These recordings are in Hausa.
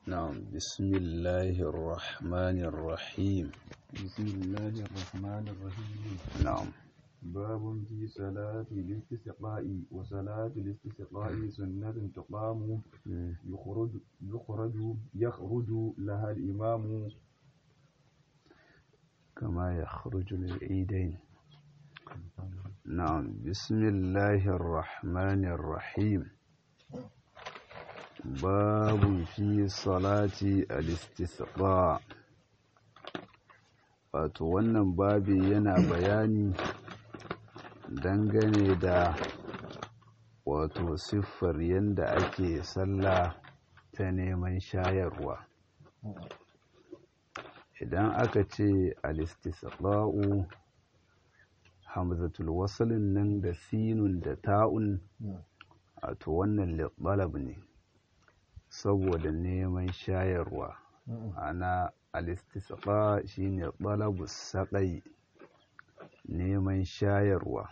نعم بسم الله الرحمن الرحيم بسم الله الرحمن الرحيم نعم باب في صلاة الاستسقاء وصلاة الاستسقاء سنة تقام يخرج يخرج يخرج لها الإمام كما يخرج للعيدين نعم بسم الله الرحمن الرحيم باب في صلاة الاستسقاء wato wannan babi yana bayani dangane da wato siffar yadda ake sallah ta neman shayarwa idan aka ce alistisqa'u hamzatul wasalin nan da sinun da ta'un wato wannan liɓalab ne saboda neman shayarwa ana alistisqa shine talabus saqai neman shayarwa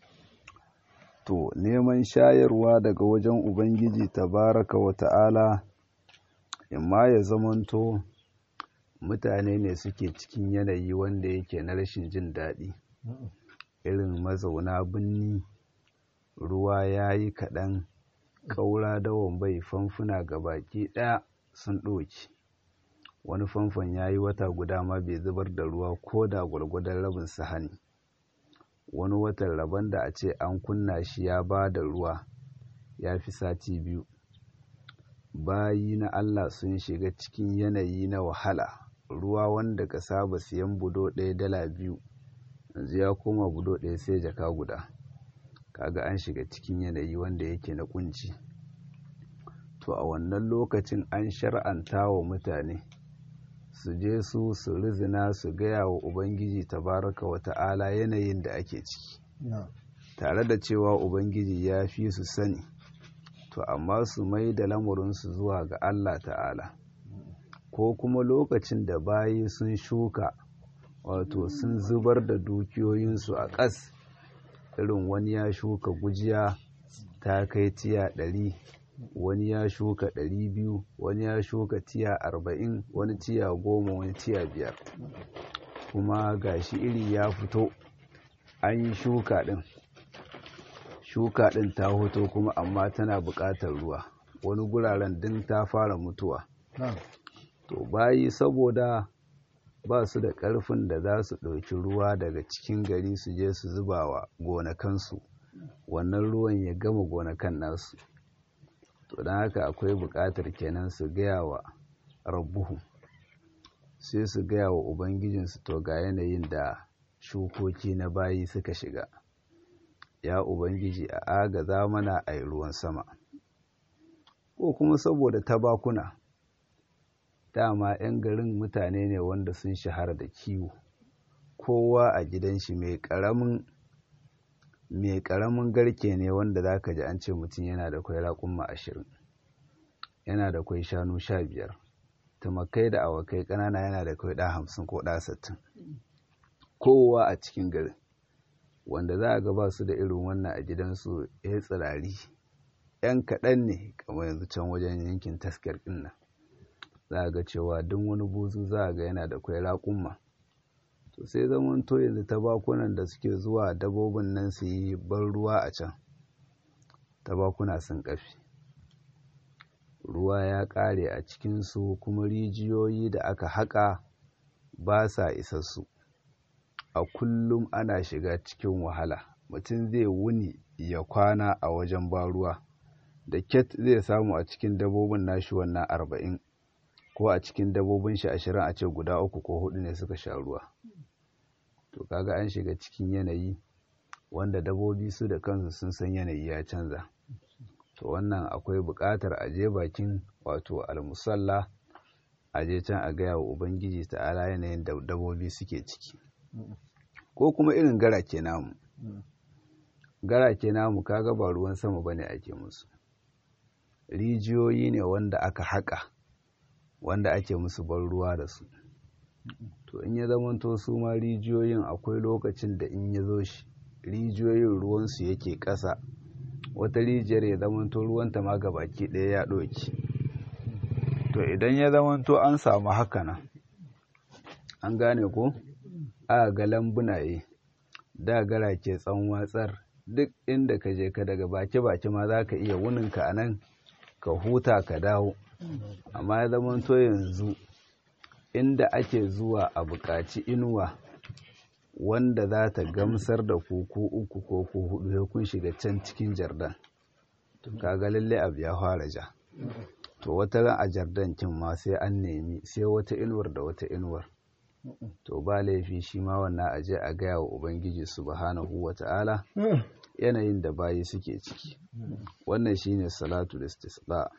to neman shayarwa daga wajen ubangiji tabaraka wa ta'ala imma ya zamanto mutane ne suke cikin yanayi wanda yake na rashin jin daɗi irin mazauna birni ruwa ya yi kaɗan ƙaura dawon bai famfuna ga baki ɗaya sun ɗoki wani famfon ya yi wata guda ma bai zubar da ruwa ko da gwargwadon rabin sahani wani watan rabon da a ce an kunna shi ya ba da ruwa ya fi sati biyu bayi na allah sun shiga cikin yanayi na wahala ruwa wanda ka saba siyan budo ɗaya dala biyu yanzu ya koma budo ɗaya sai jaka guda kaga an shiga cikin yanayi wanda yake na kunci to a wannan lokacin an shar'anta wa mutane su je su su rizina su gaya wa ubangiji tabaraka wa ta'ala yanayin da ake ciki tare da cewa ubangiji ya fi su sani to amma su mai da lamurinsu zuwa ga allah ta'ala ko kuma lokacin da bayi sun shuka wato sun zubar da dukiyoyinsu a ƙas irin wani ya shuka gujiya ta kai tiya ɗari wani ya shuka ɗari biyu wani ya shuka tiya arba'in wani tiya goma wani tiya biyar kuma gashi iri ya fito an yi shuka ɗin shuka ɗin ta hoto kuma amma tana buƙatar ruwa wani guraren din ta fara mutuwa to bayi saboda ba su da ƙarfin da za su ɗauki ruwa daga cikin gari su je su zuba wa gonakansu wannan ruwan ya gama gonakan nasu to don haka akwai buƙatar kenan su gaya wa rabbuhu sai su gaya wa ubangijinsu to ga yanayin da shukoki na bayi suka shiga ya ubangiji a agaza mana a yi ruwan sama ko kuma saboda tabakuna dama 'yan garin mutane ne wanda sun shahara da kiwo kowa a gidan shi mai ƙaramin mai ƙaramin garke ne wanda za ka ji an ce mutum yana da kwai raƙumma ashirin yana da kwai shanu sha biyar tumakai da awakai ƙanana yana da kwai ɗa hamsin ko ɗa sittin kowa a cikin garin wanda za a ga ba su da irin wannan a gidansu ya tsirari ‘yan kaɗan ne kamar yanzu can wajen yankin taskar ɗin nan za a ga cewa duk wani buzu za a ga yana da kwai raƙumma to sai zaman to yanzu tabakunan da suke zuwa dabobin nan su yi ban ruwa a can tabakuna sun kafi ruwa ya ƙare a cikinsu kuma rijiyoyi da aka haƙa ba sa isassu a kullum ana shiga cikin wahala mutum zai wuni ya kwana a wajen ba ruwa da ket zai samu a cikin dabobin nashi wannan arba'in ko a cikin dabobin shi ashirin a ce guda uku ko hudu ne suka sha ruwa to kaga an shiga cikin yanayi wanda dabobi su da kansu sun san yanayi ya canza to wannan akwai buƙatar a je bakin wato almusalla a je can a gaya wa ubangiji ta'ala yanayin da dabobi suke ciki ko kuma irin garake namu garake namu kaga ba ruwan sama bane ake musu rijiyoyi ne wanda aka haƙa wanda ake musu ban ruwa da su to in ya zamanto su ma rijiyoyin akwai lokacin da in ya zo shi rijiyoyin ruwansu yake ƙasa wata rijiyar ya zamanto ruwanta ma baki ɗaya ya ɗoki to to idan ya zamanto an samu haka nan an gane ko a ga lambunaye da gara ke tsan watsar duk inda ka je ka daga baki-baki ma za ka iya wuninka a nan ka huta ka dawo amma ya zamanto yanzu inda ake zuwa a buƙaci inuwa wanda za ta gamsar da ku ko uku ko ko hudu ya kun shiga can cikin jardan to kaga lalle abu ya fara ja to wata ran a jardan kin ma sai an nemi sai wata inuwar da wata inuwar to ba laifi shi ma wannan aje a gaya wa ubangiji subhanahu wata'ala yanayin da bayi suke ciki wannan shine salatu istisqa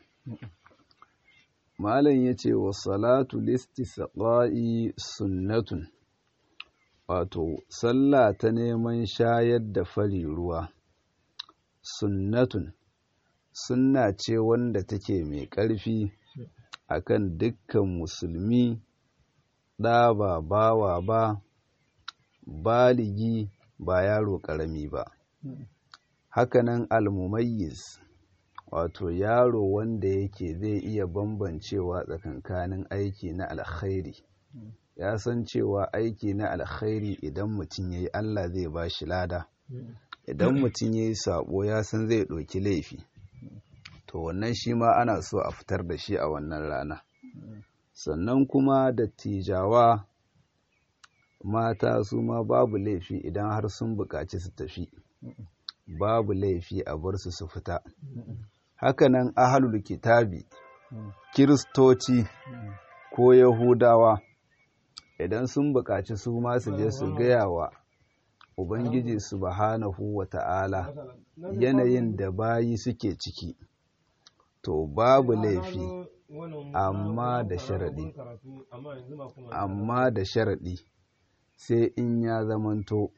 malam yace wa salatu istisqa'i sunnatun wato sallah ta neman shayar da fari ruwa sunnatun sunna ce wanda take mai ƙarfi akan dukkan musulmi ɗa ba bawa ba baligi ba yaro ƙarami ba hakanan almumayyiz wato yaro wanda yake zai iya bambancewa tsakankanin aiki na alkhairi ya san cewa aiki na alkhairi idan mutum ya yi allah zai ba shi lada idan mutum ya yi sabo ya san zai ɗauki laifi to wannan shi ma ana so a fitar da shi a wannan rana sannan kuma dattijawa mata su ma babu laifi idan har sun buƙaci su tafi babu laifi a bar su su fita hakanan ahalul kitabi kiristoci ko yahudawa idan sun buƙaci su ma su je su gaya wa ubangiji subhanahu wa ta'ala yanayin da bayi suke ciki to babu laifi amma da sharaɗi amma da sharaɗi sai in ya zamanto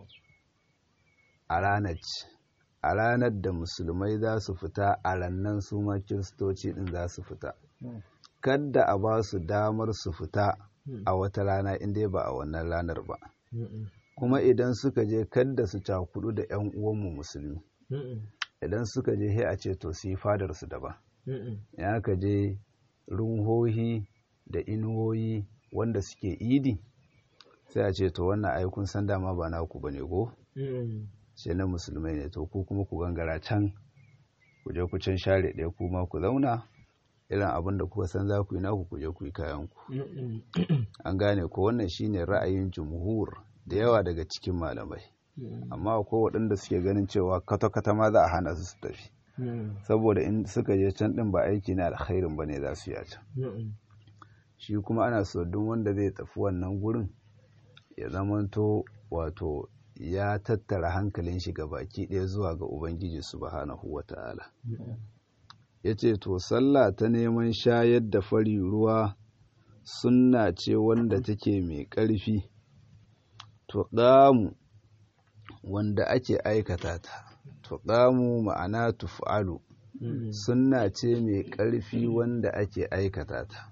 a ranar a ranar da musulmai za su fita a rannan su ma kiristoci ɗin za su fita kadda a ba su damar su fita a wata rana inda ba a wannan ranar ba kuma idan suka je kadda su cakudu da 'yan uwanmu musulmi idan suka je he a ce to su yi fadarsu daban ya ka je runhohi da inuwoyi wanda suke idi sai a ce to wannan aikun san dama ba naku bane go sai na musulmai ne to ku kuma ku gangara can ku je ku can share ɗaya kuma ku zauna irin abin da kuka san za ku yi naku ku je ku yi kayan ku an gane ko wannan shine ra'ayin jumhur da yawa daga cikin malamai amma akwai waɗanda suke ganin cewa kwata-kwata ma za a hana su su tafi saboda in suka je can ɗin ba aiki na alkhairin ba ne za su yi a can shi kuma ana so duk wanda zai tafi wannan gurin ya zamanto wato ya tattara hankalin shi baki ɗaya zuwa ga ubangiji subhanahu wata'ala ya ce to sallah ta neman shayar da fari ruwa sunna ce wanda take mai ƙarfi to ɗamu wanda ake aikata ta to ɗamu ma'ana tuf'alu sunna ce mai ƙarfi wanda ake aikata ta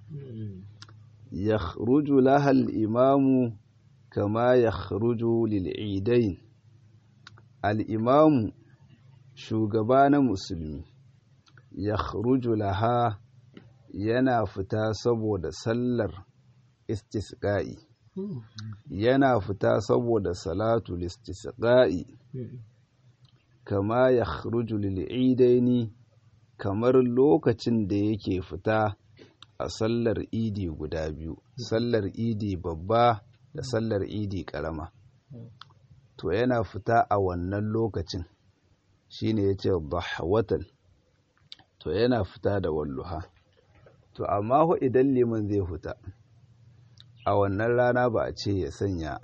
ya lahal imamu kama ya lil'idain al'imamu shugaba na musulmi ya laha yana fita saboda sallar istisqa'i yana fita saboda salatul istisqa'i kama ya lil'idaini kamar lokacin da yake fita a sallar idi guda biyu sallar idi babba da sallar idi karama to yana fita a wannan lokacin shine yace dhahwatan to yana fita da walluha to amma ho idan liman zai fita a wannan rana ba a ce ya sanya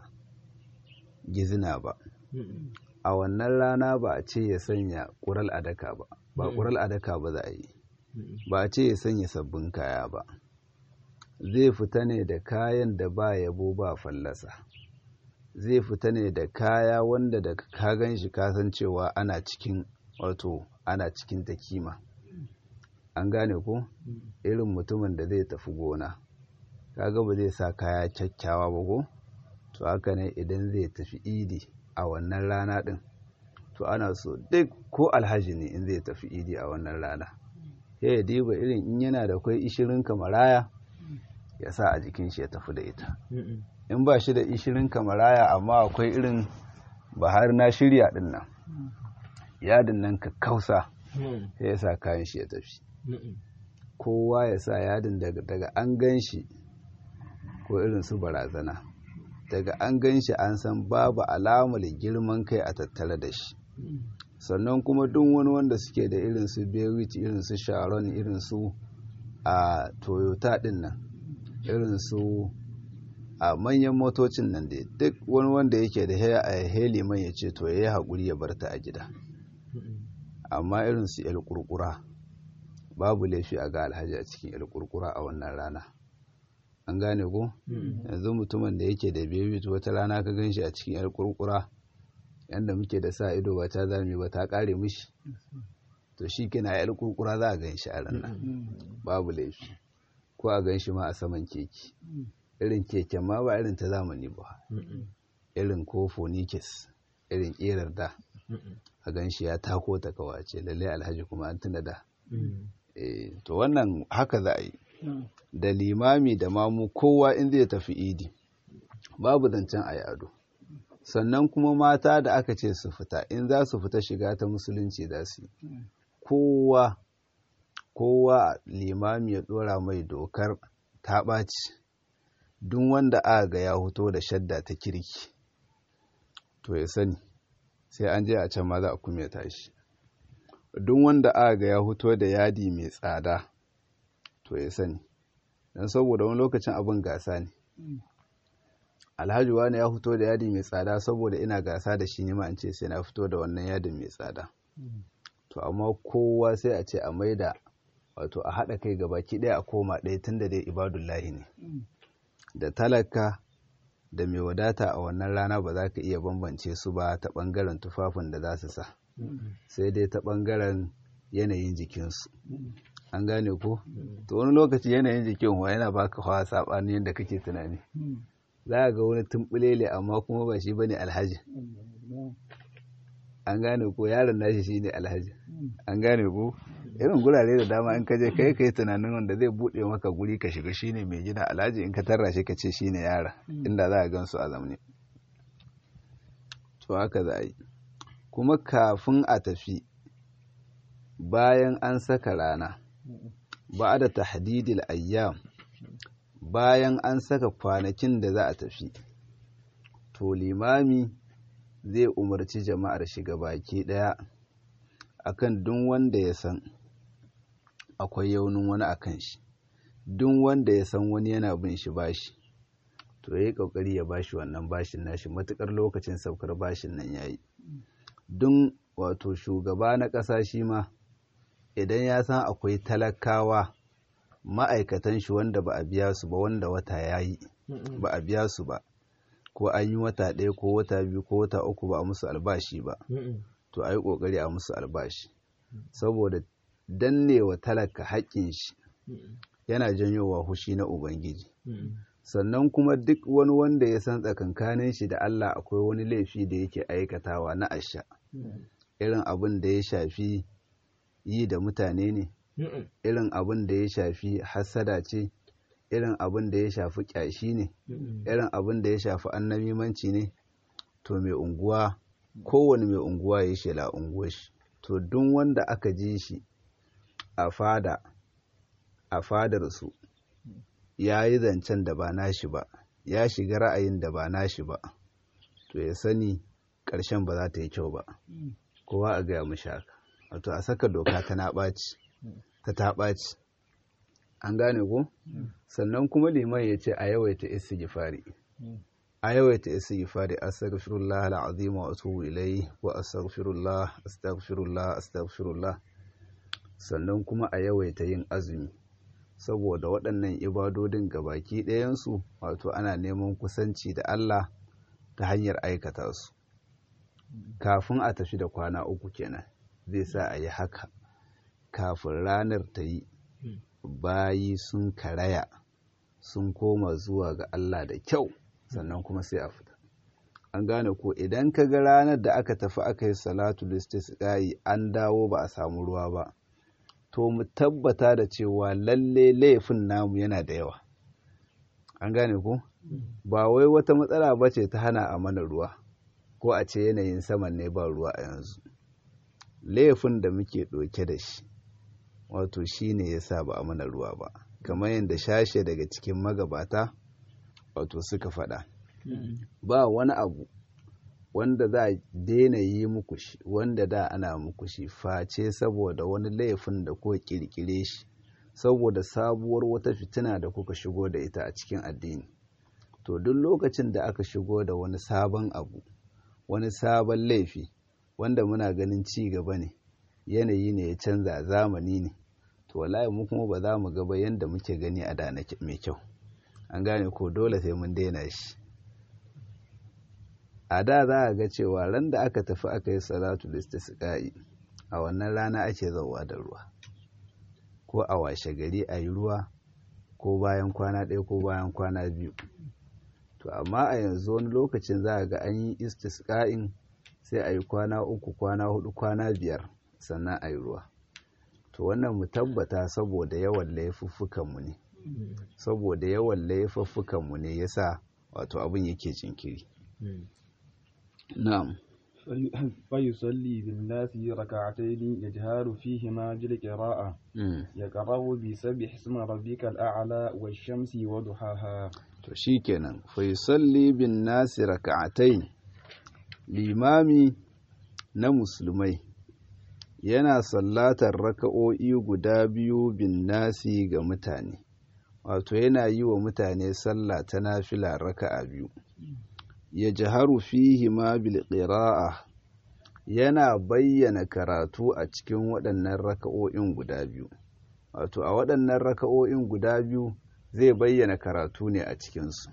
gizina ba a wannan rana ba a ce ya sanya ƙural adaka ba ba ƙural adaka ba za a yi ba a ce ya sanya sabbin kaya ba zai fita ne da kayan da ba yabo ba fallasa zai fita ne da kaya wanda da ka gan shi kasancewa ana cikin wato ana cikin ta kima an gane ko irin mutumin da zai tafi gona kaga ba zai sa kaya kyakkyawa ba ko to haka ne idan zai tafi idi a wannan rana din to ana so duk ko alhaji ne in zai tafi idi a wannan rana sai ya diba irin in yana da kwai ishirin kamaraya ya sa a jikin shi ya tafi da ita in ba shi da ishirin kamaraya amma akwai irin bahar na shirya din nan yadin nan ka kausa sai ya sa kayan shi ya tafi kowa ya sa yadin daga an gan shi ko irin su barazana daga an gan shi an san babu alamar girman kai a tattare da shi sannan kuma duk wani wanda suke da irin su bewit irin su sharon irin su a toyota din nan irin su a manyan motocin nan da duk wani wanda yake da heli mai ya ce to ya yi haƙuri ya barta a gida amma irin su yal kurkura babu laifi a ga alhaji a cikin yal kurkura a wannan rana an gane ko yanzu mutumin da yake da bewit wata rana ka gan shi a cikin yal kurkura yanda muke da sa ido ba ta zame ba ta kare mishi to shi kina yar kurkura za a gan shi a ranar babu laifi ko a gan shi ma a saman keke irin keken ma ba irin ta zamani ba irin ko fonikis irin ƙerar da a gan shi ya tako ta kawace lalle alhaji kuma an tuna da to wannan haka za a yi da limami da mamu kowa in zai tafi idi babu zancen a ado sannan kuma mata da aka ce su fita in za su fita shiga ta musulunci za su yi kowa kowa limami ya dora mai dokar ta ɓaci duk wanda aka ga ya hoto da shadda ta kirki to ya sani sai an je a can ma za a kuma tashi duk wanda aka ga ya hoto da yadi mai tsada to ya sani don saboda wani lokacin abin gasa ne alhaji wani ya fito da yadi mai tsada saboda ina gasa da shi nima an ce sai na fito da wannan yadin mai tsada to amma kowa sai a ce a maida wato a haɗa kai gabaki ɗaya a koma ɗaya tun da dai ibadullahi ne da talaka da mai wadata a wannan rana ba za ka iya bambance su ba ta ɓangaren tufafin da za su sa sai dai ta ɓangaren yanayin jikinsu an gane ko to wani lokaci yanayin jikin wa yana baka hawa saɓanin yadda kake tunani za a ga wani tumbulele amma kuma ba shi bane alhaji an gane ko yaron nashi shine alhaji an gane ko irin gurare da dama in ka je kai kai tunanin wanda zai bude maka guri ka shiga shine mai gida alhaji in ka tarra shi ka ce shine yara inda za a gan su a zamne to haka za a yi kuma kafin a tafi bayan an saka rana ba da tahdidil ayyam bayan an saka kwanakin da za a tafi to limami zai umarci jama'ar shiga baki daya akan duk wanda ya san akwai yaunin wani akan shi duk wanda ya san wani yana bin shi bashi to yayi kokari ya bashi wannan bashin nashi matukar lokacin saukar bashin nan yayi duk wato shugaba na ƙasa shi ma idan ya san akwai talakawa ma'aikatan shi wanda ba a biya su ba wanda wata ya yi ba a biya su ba ko an yi wata ɗaya ko wata biyu ko wata uku ba a musu albashi ba to a yi ƙoƙari a musu albashi saboda dannewa talaka haƙƙin shi yana janyowa hushi na ubangiji sannan kuma duk wani wanda ya san tsakankanin shi da Allah akwai wani laifi da yake aikatawa na asha irin abin da ya shafi yi da mutane ne irin abin da ya shafi hassada ce irin abin da ya shafi kyashi ne irin abin da ya shafi annamimanci ne to mai unguwa kowane mai unguwa ya shela unguwar shi to duk wanda aka ji shi a fada a fadar su ya yi zancen da ba nashi ba ya shiga ra'ayin da ba nashi ba to ya sani ƙarshen ba za ta yi kyau ba kowa a gaya mashi haka wato a saka doka ta na ɓaci ta ta ɓaci an gane ko sannan kuma liman ya ce a yawaita istighfari a yawaita istighfari astaghfirullah alazim wa atubu ilayhi wa astaghfirullah astaghfirullah astaghfirullah sannan kuma a yawaita yin azumi saboda waɗannan ibadodin gabaki ɗayansu wato ana neman kusanci da Allah ta hanyar aikata su kafin a tafi da kwana uku kenan zai sa a yi haka kafin ranar ta yi bayi sun karaya sun koma zuwa ga Allah da kyau sannan kuma sai a fita an gane ko idan ka ga ranar da aka tafi aka yi salatu listisqai an dawo ba a samu ruwa ba to mu tabbata da cewa lalle laifin namu yana da yawa an gane ku ba wai wata matsala ba ce ta hana a mana ruwa ko a ce yanayin saman ne ba ruwa a yanzu laifin da muke ɗauke da shi wato shi ne ya sa ba a mana ruwa ba kamar yadda shashe daga cikin magabata wato suka faɗa ba wani abu wanda za a daina yi muku shi wanda da ana muku shi face saboda wani laifin da kuka kirkire shi saboda sabuwar wata fitina da kuka shigo da ita a cikin addini to duk lokacin da aka shigo da wani sabon abu wani sabon laifi wanda muna ganin ci gaba ne yanayi ne ya canza zamani ne to wallahi mu kuma ba za mu gaba yadda muke gani a da mai kyau an gane ko dole sai mun daina shi a da za a ga cewa ran da aka tafi aka yi salatu listisqa'i a wannan rana ake zauwa da ruwa ko a washe gari a yi ruwa ko bayan kwana ɗaya ko bayan kwana biyu to amma a yanzu wani lokacin za a ga an yi istisqa'in sai a yi kwana uku kwana hudu kwana biyar sannan a yi ruwa to wannan mu tabbata saboda yawan laifuffukanmu ne saboda yawan laifuffukanmu ne yasa wato abin yake jinkiri na'am فيصلي بالناس ركعتين يجهر فيهما بالقراءة يقرأ بسبح اسم ربك الأعلى والشمس وضحاها to shikenan fa yusalli bin nasi raka'atayn limami na musulmai yana sallatar raka'o'i guda biyu bin nasi ga mutane wato yana yi wa mutane sallah ta nafila raka'a biyu ya jaharu fihi ma bil qira'a yana bayyana karatu a cikin waɗannan raka'o'in guda biyu wato a waɗannan raka'o'in guda biyu zai bayyana karatu ne a cikinsu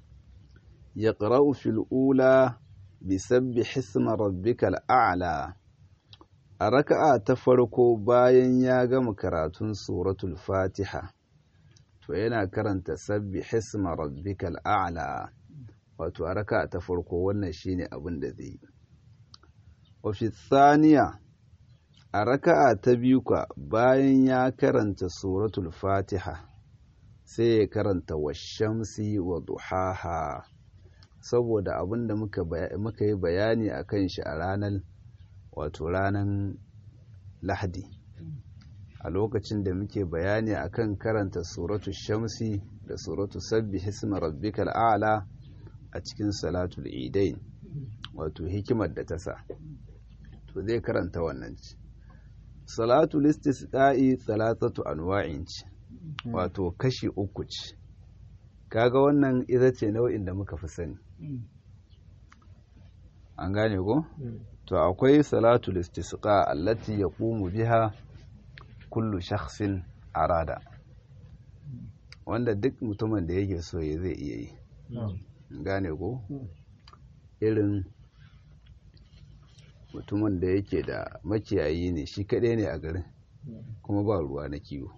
ya ƙara'u fil'ula bisabbi hisma rabbikal a'la a raka'a ta farko bayan ya gama karatun suratul fatiha to yana karanta sabbi hisma rabbikal a'la wato a raka'a ta farko wannan shine abin da zai yi wafi saniya a raka'a ta biyu ka bayan ya karanta suratul fatiha sai ya karanta washamsi wa duhaha saboda abin da muka yi bayani a kan shi a ranar wato ranar lahadi a lokacin da muke bayani a kan karanta suratul shamsi da suratul sabbi hisma rabbikal a'la a cikin salatul idain wato hikimar da ta sa to zai karanta wannan ci salatul istisqa'i salatatu anwa'in ci wato kashi uku ce kaga wannan ita ce nau'in da muka fi sani an gane ko to akwai salatul istisqa allati yaqumu biha kullu shakhsin arada wanda duk mutumin da yake so ya zai iya yi gane ko irin mutumin da yake da makiyayi ne shi kaɗai ne a garin kuma ba ruwa na kiwo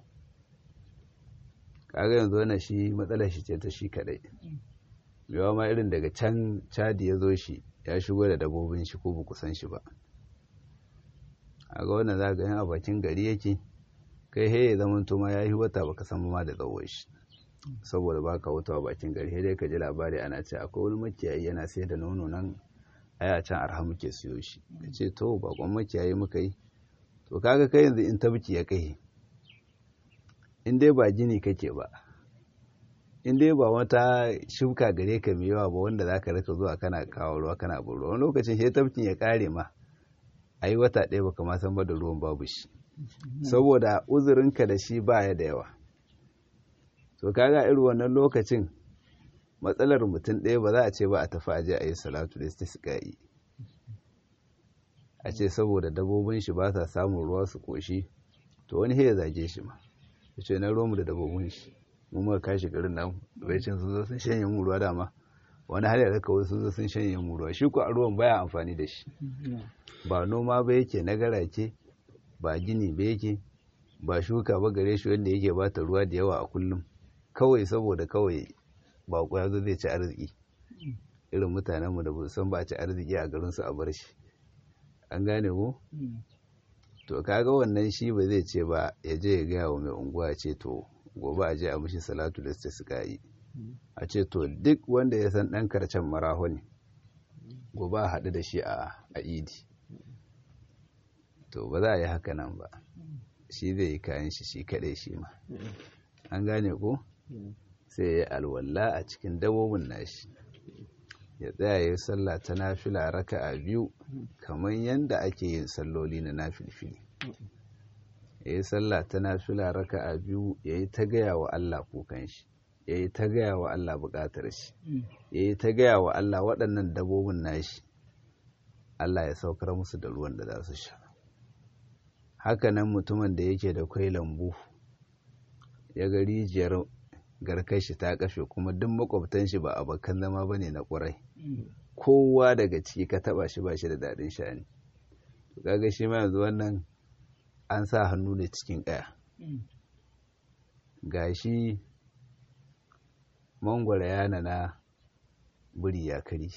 kaga yanzu wannan shi matsalar shi ce ta shi kaɗai yawa ma irin daga can cadi ya zo shi ya shigo da dabobin shi ko ba kusan shi ba a ga wannan za ga yan a bakin gari yake kai he ya zama ma ya yi wata baka san ma da tsawon shi saboda baka wuta a bakin gari dai ka ji labari ana ce akwai wani makiyayi yana sai da nono nan aya can arha muke siyo shi ka ce to bakon makiyayi muka yi to kaga kai yanzu in tabki ya kai in dai ba gini kake ba in dai ba wata shuka gare ka mai yawa ba wanda za ka rika zuwa kana kawo ruwa kana bin ruwa wani lokacin shi tabkin ya kare ma a yi wata ɗaya baka ma san ba da ruwan babu shi saboda uzurinka da shi baya da yawa to kaga irin wannan lokacin matsalar mutum ɗaya ba za a ce ba a tafi aje a yi salatu da istisqa'i a ce saboda dabobin shi ba sa samun ruwa su koshi to wani ya zage shi ma ya ce na romu da dabobin shi mun muka kashi garin nan bai cin sun zo sun shanye mu ruwa dama wani har ya kawai sun zo sun shanye mu ruwa shi ko a ruwan baya amfani da shi ba noma ba yake na garake ba gini ba yake ba shuka ba gare shi wanda yake bata ruwa da yawa a kullum kawai saboda kawai bako ya zo zai ci arziki irin mutanenmu da san ba ci arziki a garinsu a bar shi an gane ko to kaga wannan shi ba zai ce ba ya je ya gaya wa mai unguwa ce to gobe a je a mishi salatu da suka yi a ce to duk wanda ya san ɗan karcen maraho ne gobe a haɗu da shi a idi to ba za a yi haka nan ba shi zai yi kayan shi shi kaɗai shi ma an gane ko sai ya yi alwala a cikin dabobin nashi ya tsaya ya yi sallah ta nafila raka a biyu kamar yadda ake yin salloli na nafilfili ya yi sallah ta nafila raka a biyu ya yi ta gaya wa Allah kukan shi ya yi ta gaya wa Allah buƙatar shi ya yi ta gaya wa Allah waɗannan dabobin nashi Allah ya saukar musu da ruwan da za su sha hakanan mutumin da yake da kwai lambu ya ga rijiyar garkar shi ta kashe kuma duk makwabtan shi ba abokan zama bane na ƙurai kowa daga ciki ka taba shi ba shi da daɗin sha'ani kaga shi ma yanzu wannan an sa hannu ne cikin ƙaya gashi mangwara yana na buri ya kari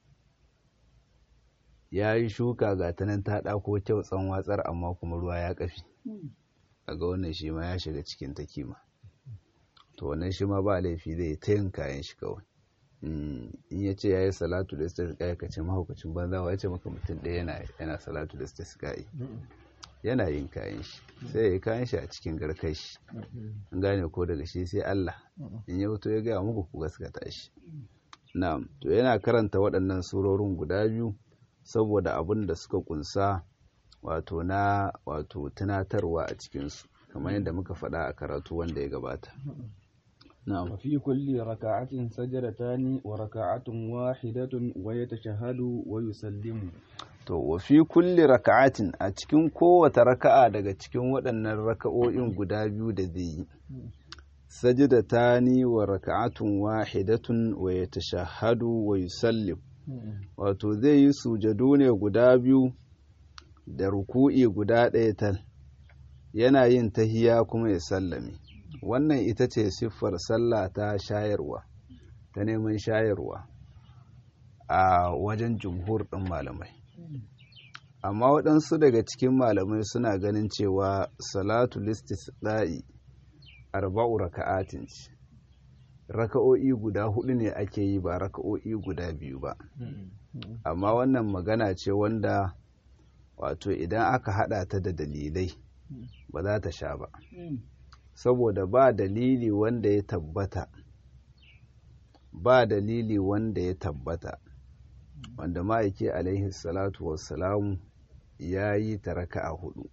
ya yi shuka ga ta nan ta ɗako kyau tsan watsar amma kuma ruwa ya ƙafi ga wannan shi ma ya shiga cikin ta kima to wannan shi ma ba laifi zai ta yin kayan shi kawai in ya ce ya yi salatu da stas kai ka ce mahaukacin banza wa ya ce maka mutum ɗaya yana salatu da stas kai yana yin kayan shi sai ya yi kayan shi a cikin garkar shi an gane ko daga shi sai Allah in ya fito ya gaya muku ku gaskata shi na'am to yana karanta waɗannan surorin guda biyu saboda abin da suka kunsa wato na wato tunatarwa a cikinsu kamar yadda muka faɗa a karatu wanda ya gabata نعم وفي كل ركعة سجدتان وركعة واحدة ويتشهد ويسلم to wa fi kulli raka'atin a cikin kowace raka'a daga cikin waɗannan raka'o'in guda biyu da zai yi sajidatani wa raka'atun wahidatun wa yatashahhadu wa yusallim wato zai yi sujadu ne guda biyu da ruku'i guda ɗaya tal yana yin tahiya kuma ya sallame wannan ita ce siffar sallah ta shayarwa ta neman shayarwa a wajen jumhur ɗin malamai amma waɗansu daga cikin malamai suna ganin cewa salatu listisda'i arba'u raka'atin ce raka'o'i guda hudu ne ake yi ba raka'o'i guda biyu ba amma wannan magana ce wanda wato idan aka hada ta da dalilai ba za ta sha ba saboda ba dalili wanda ya tabbata ba dalili wanda ya tabbata wanda ma'aiki alaihi salatu wassalamu ya yi ta raka a hudu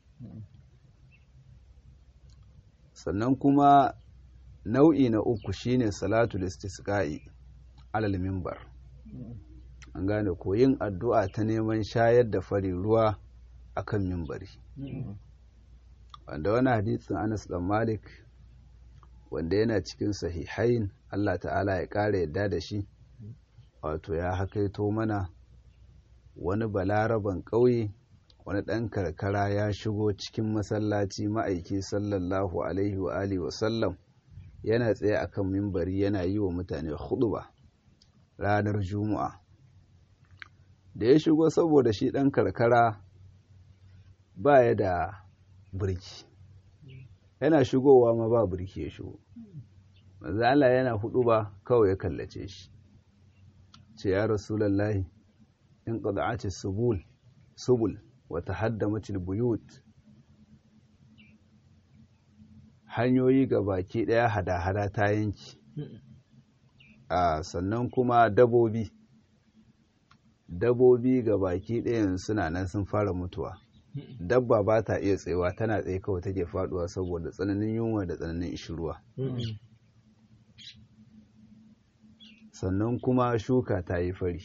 sannan kuma nau'i na uku shine salatu istisqa'i alal mimbar an gane ko yin addu'a ta neman shayar da fari ruwa akan mimbari wanda wani hadisin Anas dan Malik wanda yana cikin sahihain Allah ta'ala ya ƙara yadda da shi wato ya hakaito mana wani balaraban ƙauye wani ɗan karkara ya shigo cikin masallaci ma'aiki sallallahu alaihi wa alihi wasallam yana tsaye akan mimbari yana yi wa mutane huɗuba ranar juma'a da ya shigo saboda shi ɗan karkara ba ya da birki yana shigowa ma ba birki ya shigo manzo Allah yana hudu ba kawai ya kallace shi ce ya rasulullahi in qada'ati subul subul wa tahaddamat buyut hanyoyi ga baki daya hada-hada ta yanki a sannan kuma dabobi dabobi ga baki ɗayan suna nan sun fara mutuwa dabba ba ta iya tsayawa tana tsaye kawai take faduwa saboda tsananin yunwa da tsananin ishirwa sannan kuma shuka ta yi fari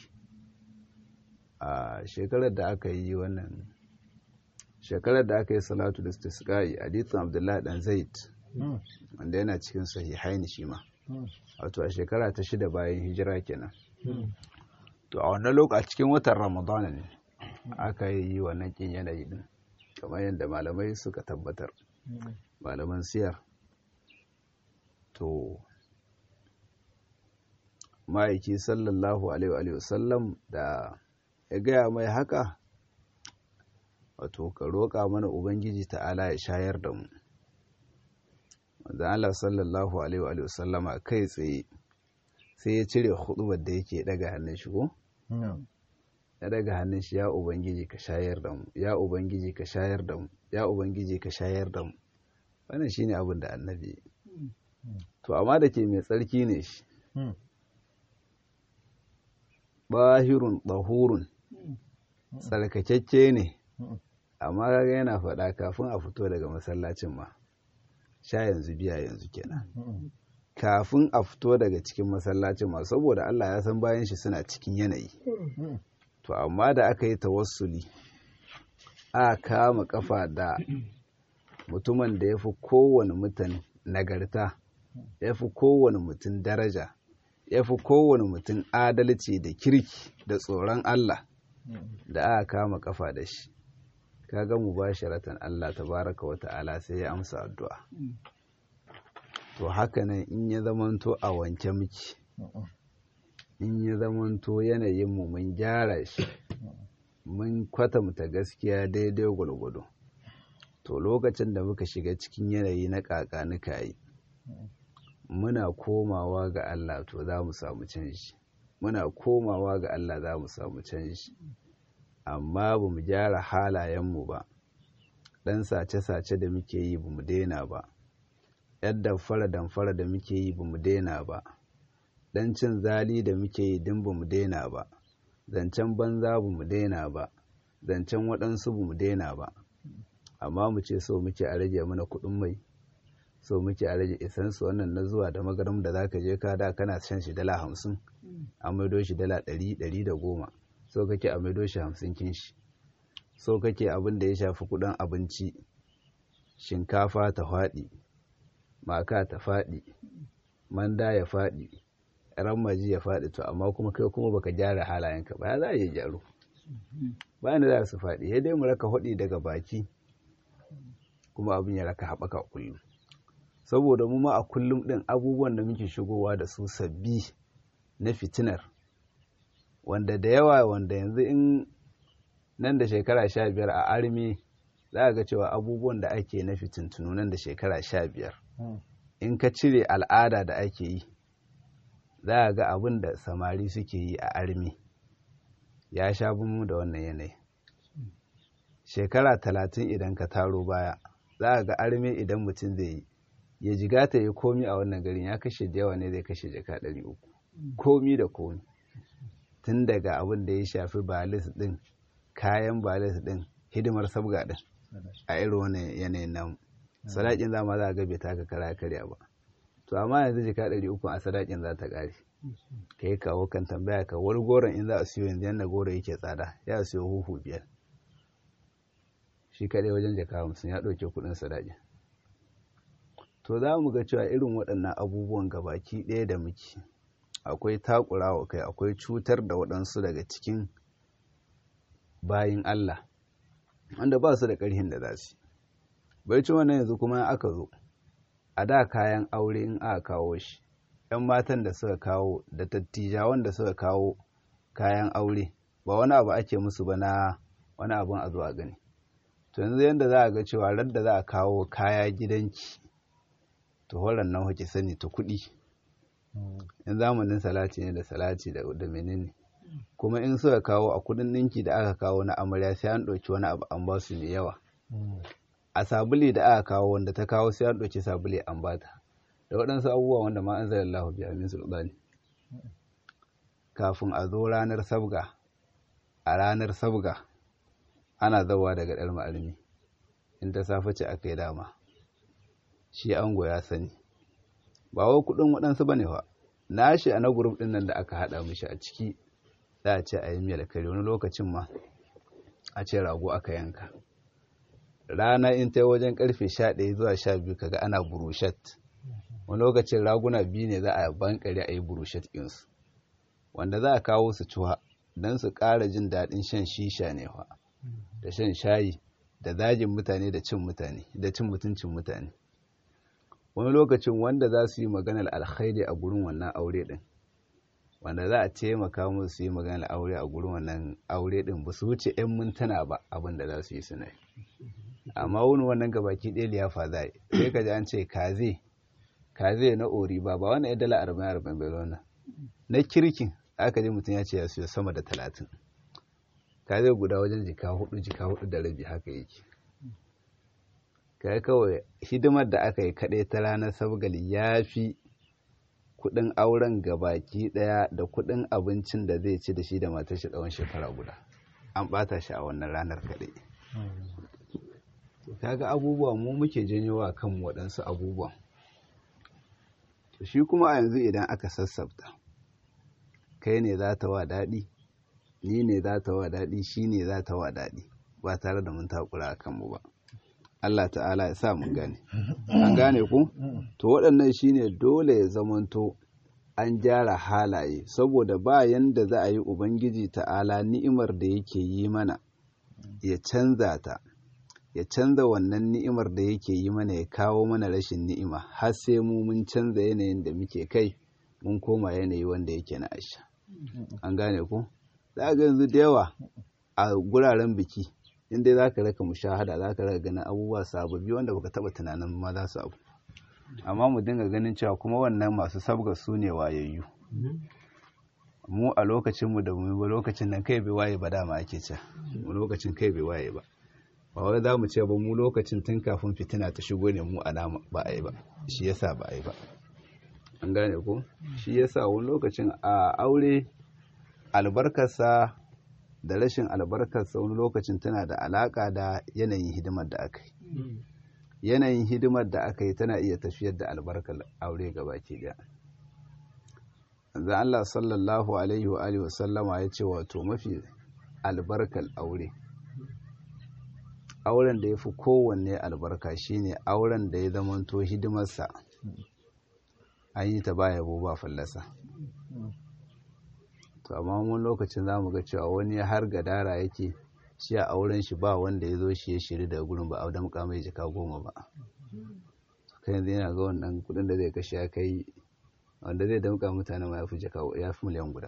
a shekarar da aka yi wannan shekarar da aka yi salatu da stisqai hadithin abdullahi dan zaid wanda yana cikin sahihain shi ma wato a shekara ta shida bayan hijira kenan to a wannan lokaci cikin watan ramadana ne aka yi wannan kin yanayi din kamar yadda malamai suka tabbatar malaman siyar to ma'aiki sallallahu alaihi wasallam da ya gaya mai haka wato ka roƙa mana ubangiji ta'ala ya shayar da mu wanda Allah sallallahu alaihi wa sallama kai tsaye sai ya cire hudubar da yake daga hannun shi ko ya daga hannun shi ya ubangiji ka shayar da mu ya ubangiji ka shayar da mu ya ubangiji ka shayar da mu wannan shine abin da annabi to amma da ke mai tsarki ne shi bahirun ɗahurun tsarkakakke ne amma kaga yana faɗa kafin a fito daga masallacin ma sha yanzu biya yanzu kenan kafin a fito daga cikin masallacin ma saboda Allah ya san bayan shi suna cikin yanayi to amma da aka yi tawassuli a kama kafa da mutumin da ya fi kowane mutum nagarta ya fi kowane mutum daraja ya fi kowane mutum adalci da kirki da tsoron Allah da aka kama kafa da shi kaga mu ba sharatan Allah tabaraka wa ta'ala sai ya amsa addu'a to haka nan in ya zamanto a wanke miki in ya zamanto yanayinmu mun gyara shi mun kwatanta gaskiya daidai gwargwado to lokacin da muka shiga cikin yanayi na kakanuka yi muna komawa ga Allah to za mu samu canji muna komawa ga Allah za mu samu canji amma ba mu gyara halayenmu ba ɗan sace-sace da muke yi ba mu daina ba yadda fara damfara da muke yi ba mu daina ba ɗan cin zali da muke yi din ba mu daina ba zancen banza ba mu daina ba zancen waɗansu ba mu daina ba amma mu ce so muke a rage mana kuɗin mai so muke a rage isansu wannan na zuwa da magaram da zaka je ka da kana shan shi dala hamsin a maido shi dala ɗari ɗari da goma so kake a maido shi hamsin kin shi so kake abin da ya shafi kuɗin abinci shinkafa ta faɗi maka ta faɗi manda ya faɗi maji ya faɗi to amma kuma kai kuma baka gyara halayenka ba ya za a yi gyaro bayan da za su faɗi ya dai mu raka haɗi daga baki kuma abin ya raka haɓaka kullum saboda mu ma a kullum ɗin abubuwan da muke shigowa da su sabbi na fitinar wanda da yawa wanda yanzu in nan da shekara sha biyar a armi za a ga cewa abubuwan da ake na fitintunu nan da shekara sha biyar in ka cire al'ada da ake yi za a ga abin da samari suke yi a armi ya sha mu da wannan yanayi shekara talatin idan ka taro baya za a ga armi idan mutum zai yi ya jiga ta yi komi a wannan garin ya kashe da yawa ne zai kashe jaka ɗari uku komi da komi tun daga abin da ya shafi balis ɗin kayan balis ɗin hidimar sabga ɗin a irin wani yanayin namu sadakin zama za a ga bai taka kara karya ba to amma yanzu jika ɗari uku a sadakin za ta ƙare ka yi kawo kan tambaya ka wani goron in za a siyo yanzu yadda goro yake tsada ya siyo huhu biyar shi kaɗai wajen jaka hamsin ya ɗauke kuɗin sadakin to za mu ga cewa irin waɗannan abubuwan gabaki ɗaya da muke akwai takurawa kai akwai cutar da waɗansu daga cikin bayin Allah wanda ba su da ƙarhin da za su bai ci wannan yanzu kuma aka zo a da kayan aure in aka kawo shi ‘yan matan da suka kawo da tattijawan da suka kawo kayan aure ba wani abu ake musu ba na wani abun a zo a gani to yanzu yadda za a ga cewa radda za a kawo kaya gidanki to horon nan hoki sani ta kuɗi in zamanin salati ne da salati da menene kuma in suka kawo a kudin ninki da aka kawo na amarya sai an ɗauki wani abu an ba su mai yawa a sabuli da aka kawo wanda ta kawo sai an ɗauki sabuli an bata da waɗansu abubuwa wanda ma an zara Allah biya min sultani kafin a zo ranar sabga a ranar sabga ana zawa daga ɗar ma'almi in ta safe ce aka yi dama shi ango ya sani ba wai kuɗin waɗansu ba ne fa na shi a na gurup ɗin nan da aka haɗa mishi a ciki za a ce a yi miyar kare wani lokacin ma a ce rago aka yanka rana in ta wajen karfe sha ɗaya zuwa sha biyu kaga ana burushat wani lokacin raguna biyu ne za a bankare a yi burushat ɗinsu wanda za a kawo su cuwa don su ƙara jin daɗin shan shisha ne fa da shan shayi da zagin mutane da cin mutane da cin mutuncin mutane wani lokacin wanda za su yi maganar alkhairi a gurin wannan aure ɗin wanda za a taimaka musu su yi magana aure a gurin wannan aure din ba su wuce 'yan mintuna ba abin da za su yi suna amma wani wannan gabaki ɗaya liyafa za yi sai ka ji an ce kaze kaze na ori ba ba wannan ya dala arba'in arba'in bai wannan na kirkin aka ji mutum ya ce ya siyo sama da talatin kaze guda wajen jika hudu jika hudu da rabi haka yake kai kawai hidimar da aka yi kaɗai ta ranar sabgali ya fi kuɗin auren gabaki ɗaya da kuɗin abincin da zai ci da shi da matar shi tsawon shekara guda an ɓata shi a wannan ranar kaɗai kaga abubuwa mu muke janyowa kan waɗansu abubuwan shi kuma a yanzu idan aka sassafta kai ne za ta wa daɗi ni ne za ta wa daɗi shi ne za ta wa daɗi ba tare da mun takura a kanmu ba Allah ta'ala ya sa mun gane an gane ku to waɗannan shine dole ya zamanto an gyara halaye saboda ba yanda za a yi ubangiji ta'ala ni'imar da yake yi mana ya canza ta ya canza wannan ni'imar da yake yi mana ya kawo mana rashin ni'ima har sai mu mun canza yanayin da muke kai mun koma yanayi wanda yake na asha an gane ku za ga yanzu da yawa a guraren biki inda za ka raka mushahada za ka raka ganin abubuwa sababbi wanda baka taba tunanin ma za su abu amma mu dinga ganin cewa kuma wannan masu sabga su ne wayayyu mu a lokacin mu da mu ba lokacin nan kai bai waye ba dama ake ce mu lokacin kai bai waye ba ba wai za mu ce ba mu lokacin tun kafin fitina ta shigo ne mu alama ba a yi ba shi yasa ba a yi ba an gane ko shi yasa wani lokacin a aure albarkarsa da rashin albarkarsa wani lokacin tana da alaka da yanayin hidimar da aka yi yanayin hidimar da aka yi tana iya tafiyar da albarkar aure gabaki daya Allah sallallahu alaihi wa alihi wasallama ya ce wato mafi albarkar aure auren da ya fi kowanne albarka shine auren da ya zamanto hidimarsa an yi ta ba yabo ba fallasa to amma mun lokacin za mu ga cewa wani har gadara yake shi a auren shi ba wanda ya zo shi ya shiri daga gurin ba a damƙa mai jika goma ba kai yanzu yana ga wannan kudin da zai kashe ya kai wanda zai damƙa mutane ma ya fi jika ya fi miliyan guda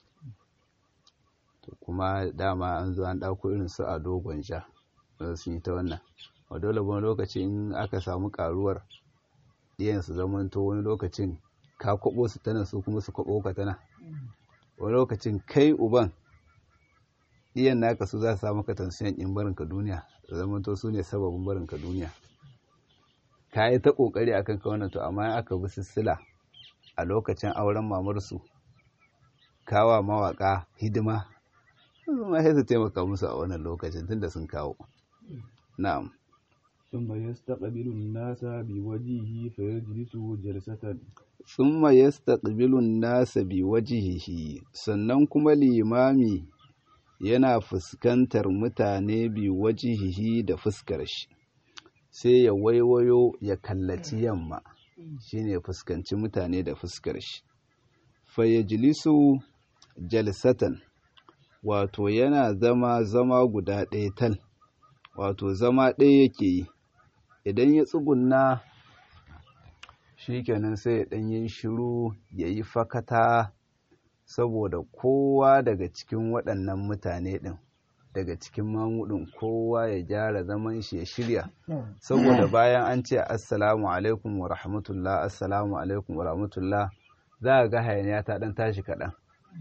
to kuma dama an zo an ɗauko irin su a dogon sha wanda sun yi ta wannan a dole wani lokaci in aka samu karuwar iyan su zamanto wani lokacin ka kwabo su tana su kuma su kwabo ka tana wani lokacin kai uban iyan naka su za su samu ka tansiyan in barinka duniya da zamanto su ne sababin barinka duniya ka yi ta kokari akan ka wannan to amma aka bi sissila a lokacin auren mamarsu kawa mawaka hidima ma sai su taimaka musu a wannan lokacin tunda sun kawo na'am ثم يستقبل الناس بوجهه فيجلس جلسة ثم يستقبل الناس بوجهه sannan kuma limami yana fuskantar mutane bi wajihihi da fuskar shi sai ya waiwayo ya kallaci yamma shine fuskanci mutane da fuskar shi fayajlisu jalsatan wato yana zama zama guda ɗaya tal wato zama ɗaya yake yi idan ya tsugunna shi kenan sai ya ɗan yi shiru ya yi fakata saboda kowa daga cikin waɗannan mutane ɗin daga cikin mamudin kowa ya gyara zaman shi ya shirya saboda bayan an ce assalamu alaikum wa rahmatullah assalamu alaikum wa rahmatullah za a ga hayaniya ta ɗan tashi kaɗan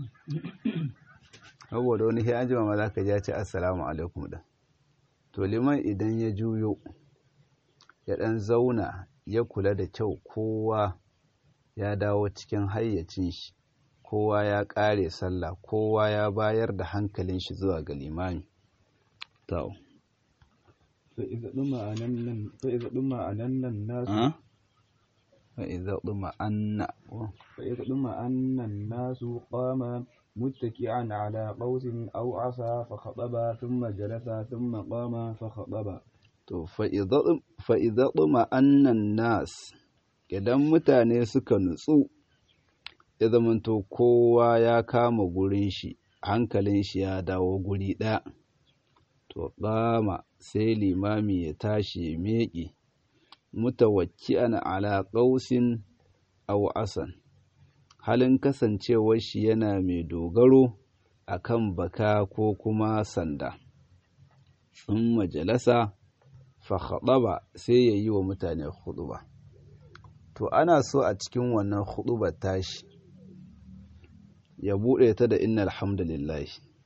saboda wani sai an jima ma za ka ja ce assalamu alaikum ɗin to liman idan ya juyo ya ɗan zauna ya kula da kyau kowa ya dawo cikin hayyacin shi kowa ya ƙare sallah kowa ya bayar da hankalin shi zuwa ga limami to فإذا طمأنن فإذا طمأنن الناس فإذا طمأن فإذا طمأن الناس قام متكئا على قوس أو عصا فخطب ثم جلس ثم قام فخطب to fa'iza ɗuma annan nas idan mutane suka nutsu ya zamanto kowa ya kama gurin shi hankalin shi ya dawo guri ɗaya to ƙama sai limami ya tashi ya meƙe mutawakki'an ala ƙausin aw asan halin kasancewar shi yana mai dogaro akan baka ko kuma sanda sun majalasa fahaɗaba sai ya yi wa mutane huɗuba to ana so a cikin wannan huɗubar tashi ya buɗe ta da inna alhamdulillah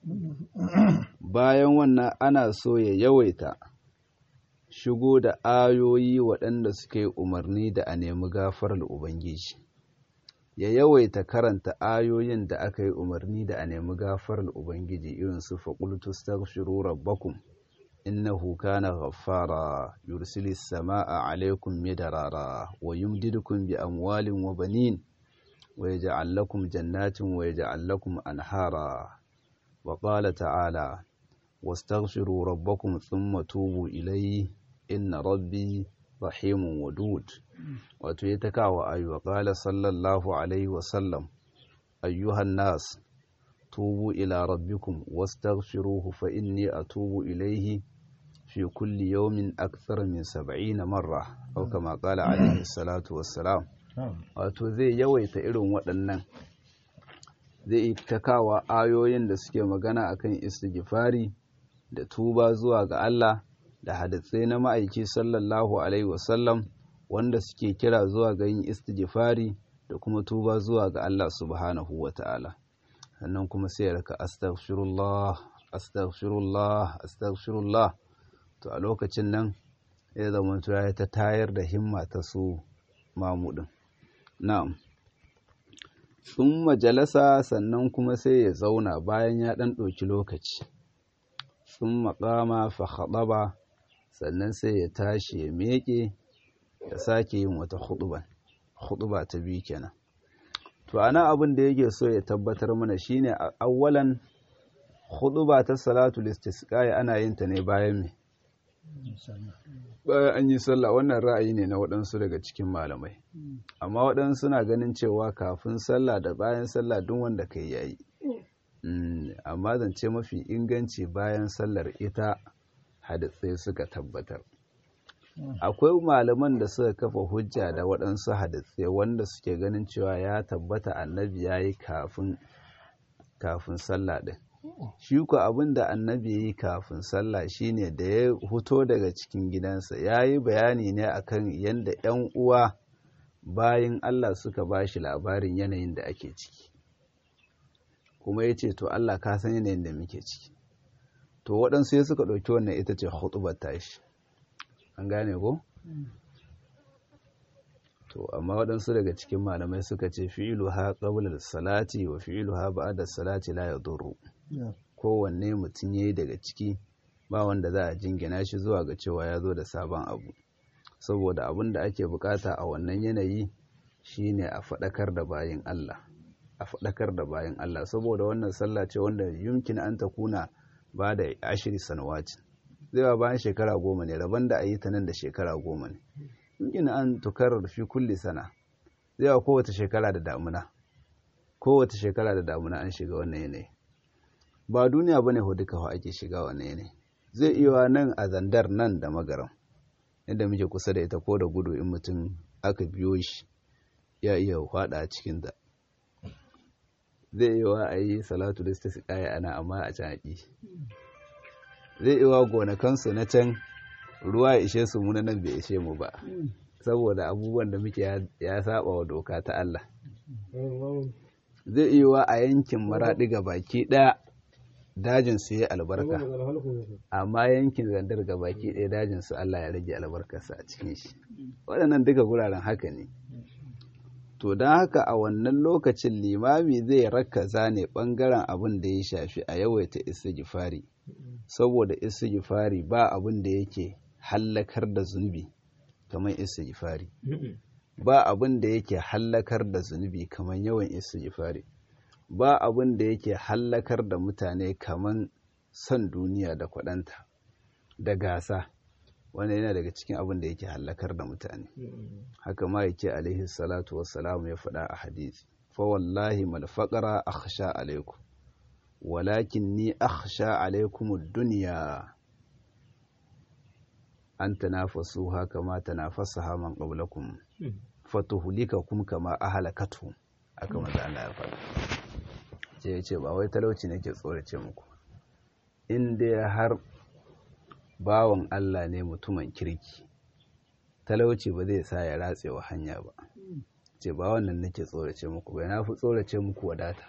bayan wannan ana so ya yawaita shigo da ayoyi waɗanda suke umarni da a nemi gafarar ubangiji ya yawaita karanta ayoyin da aka yi umarni da a nemi gafarar ubangiji irin su faƙultu staghfiru rabbakum innahu kana ghaffara yursilis samaa alaikum midarara wa yumdidukum bi amwalin wa banin wa yaj'al lakum jannatin wa yaj'al lakum anhara wa qala ta'ala wastaghfiru rabbakum thumma tubu ilayhi inna rabbi rahimun wadud wato ya ta kawo ayu wa qala sallallahu alaihi wa sallam ayyuhan nas tubu ila rabbikum wastaghfiruhu fa inni atubu ilayhi fi kulli yawmin akthar min 70 marra aw kama qala alaihi salatu wassalam wato zai yawaita irin waɗannan zai ta kawo ayoyin da suke magana akan istighfari da tuba zuwa ga Allah da hadisai na ma'aiki sallallahu alaihi wasallam wanda suke kira zuwa ga yin istighfari da kuma tuba zuwa ga Allah subhanahu wa ta'ala sannan kuma sai ya raka astaghfirullah astaghfirullah astaghfirullah to a lokacin nan ya zama ya ta tayar da himma ta su mamudin na'am sun majalasa sannan kuma sai ya zauna bayan ya ɗan ɗauki lokaci sun maƙama fa haɗaba sannan sai ya tashi ya meƙe ya sake yin wata huɗuba huɗuba ta biyu kenan to ana abin da yake so ya tabbatar mana shine awwalan huɗuba ta salatul istisqa ana yin ta ne bayan me bayan an yi sallah wannan ra'ayi ne na waɗansu daga cikin malamai amma waɗansu suna ganin cewa kafin sallah da bayan sallah duk wanda kai yayi amma zance mafi inganci bayan sallar ita hadisai suka tabbatar akwai malaman da suka kafa hujja da waɗansu hadisai wanda suke ganin cewa ya tabbata annabi ya yi kafin kafin sallah ɗin shi ku abin da annabi ya yi kafin sallah shine da ya huto daga cikin gidansa ya yi bayani ne akan yadda 'yan uwa bayan allah suka ba shi labarin yanayin da ake ciki kuma ya ce to allah ka san yanayin da muke ciki to waɗansu ya suka ɗauki wannan ita ce hutubar tashi an gane ko? to amma waɗansu daga cikin malamai suka ce fi'ilu ha ƙabular salati wa fi'ilu ha ba'adar salati la ya duru kowanne mutum ya yi daga ciki ba wanda za a jingina shi zuwa ga cewa ya zo da sabon abu saboda abin da ake bukata a wannan yanayi shine a faɗakar da bayan Allah a faɗakar da bayan Allah saboda wannan sallah ce wanda yumkin an ta kuna ba da ashiri sanawati zai ba bayan shekara goma ne rabon da a yi ta nan da shekara goma ne yumkin an tukarar fi kulli sana zai ba kowace shekara da damuna kowace shekara da damuna an shiga wannan yanayi ba duniya ba ne duka ake shiga wannan yanayi zai iya nan a zandar nan da magaram inda muke kusa da ita ko da gudu in mutum aka biyo shi ya iya hwada a cikin da zai iya a yi salatu da su kaya ana amma a can haƙi zai iya gonakansu na can ruwa ya ishe su muna nan bai ishe mu ba saboda abubuwan da muke ya saba wa doka ta Allah zai iya a yankin maraɗi ga baki ɗaya dajin su yi albarka amma yankin zandar ga baki ɗaya dajin su Allah ya rage albarkarsa a cikin shi waɗannan duka guraren haka ne to don haka a wannan lokacin limami zai rakaza ne ɓangaren abin da ya shafi a yawaita istighfari saboda istighfari ba abin da yake hallakar da zunubi kamar istighfari ba abin da yake hallakar da zunubi kamar yawan istighfari ba abin da yake hallakar da mutane kamar son duniya da kwaɗanta da gasa wanda yana daga cikin abin da yake hallakar da mutane haka ma yake alaihi salatu wassalamu ya faɗa a hadisi fa wallahi mal faqara akhsha alaikum walakin ni akhsha alaikum ad-dunya an tanafasuha kama tanafasaha man qablakum fatuhlikakum kama ahlakatuhum aka maza Allah ya faɗa ce ya ce ba wai talauci nake tsorace muku in dai har bawan Allah ne mutumin kirki talauci ba zai sa ya ratsewa hanya ba ce ba wannan nake tsorace muku bai na fi tsorace muku wadata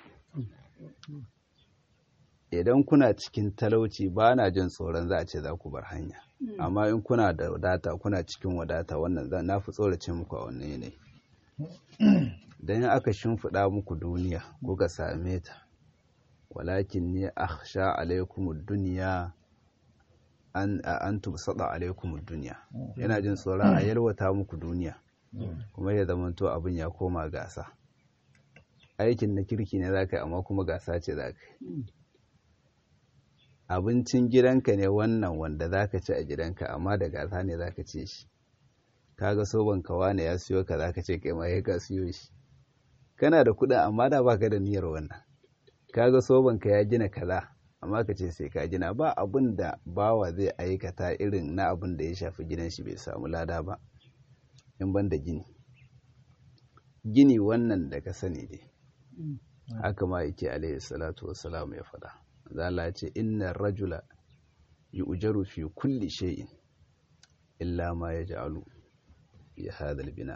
idan kuna cikin talauci ba na jin tsoron za a ce za ku bar hanya amma in kuna da wadata kuna cikin wadata wannan za na fi tsorace muku a wannan yanayi don aka shimfiɗa muku duniya kuka same ta walakin ne a sha alaikum duniya an tubsada alaikum duniya yana jin tsoron a yalwata muku duniya kuma ya zamanto abin ya koma gasa aikin na kirki ne za ka yi amma kuma gasa ce za ka yi abincin gidanka ne wannan wanda za ka ci a gidanka amma da gasa ne za ka ce shi kaga soban kawa ne ya siyo ka za ka ce kai ma ya ka siyo shi kana da kuɗin amma da baka da niyyar wannan kaga soban ka ya gina kaza amma ka ce sai ka gina ba abin da bawa zai aikata irin na abin da ya shafi gidan shi bai samu lada ba in ban da gini gini wannan da ka sani dai haka ma yake alaihi salatu wassalam ya faɗa zala ce inna rajula yu'jaru fi kulli shay'in illa ma yaj'alu fi hadha bina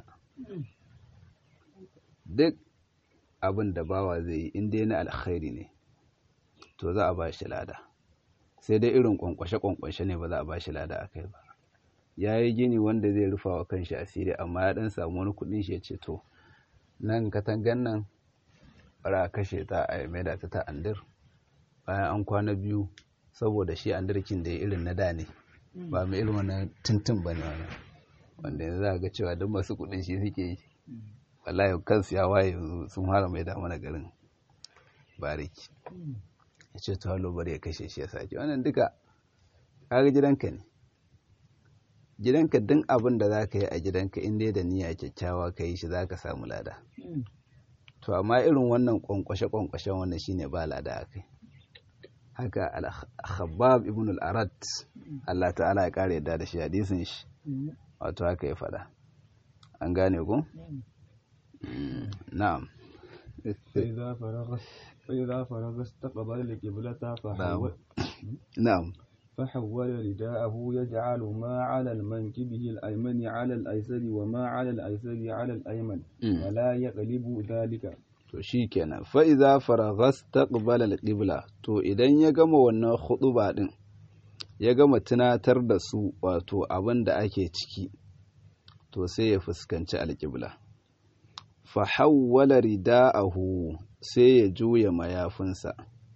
duk abin da bawa zai yi in dai na alkhairi ne to za a ba shi lada sai dai irin kwankwashe-kwankwashe ne ba za a ba shi lada a kai ba ya yi gini wanda zai rufa wa kanshi asiri amma ya dan samu wani kudin shi ya ce to nan katangan nan bara kashe ta a maida ta ta andir bayan an kwana biyu saboda shi andirkin da ya irin na da ne ba mai irin wani tuntun ba ne wani wanda yanzu za ga cewa duk masu kudin shi suke yi wallahi kansu ya waye yanzu sun fara mai da mana garin bariki ya ce to halo bari ya kashe shi ya sake wannan duka kaga gidanka ne gidanka duk abin da za ka yi a gidanka in dai da niyya kyakkyawa ka yi shi za ka samu lada to amma irin wannan kwankwashe-kwankwashen wannan shine ba lada a kai haka al-khabbab ibn al-arat Allah ta'ala ya kare yadda da shi hadisin shi wato haka ya faɗa an gane ku na'am فإذا فرغ فإذا فرغ استقبل القبلة فحول na'am فحول رداءه يجعل ما على المنكبه الأيمن على الأيسر وما على الأيسر على الأيمن ولا يقلب ذلك to shi kenan fa'iza faragas taqbala al-qibla to idan ya gama wannan huɗuba ɗin ya gama tunatar da su wato abin da ake ciki to sai ya fuskanci alƙibla fa hawwala rida'ahu sai ya juya mayafinsa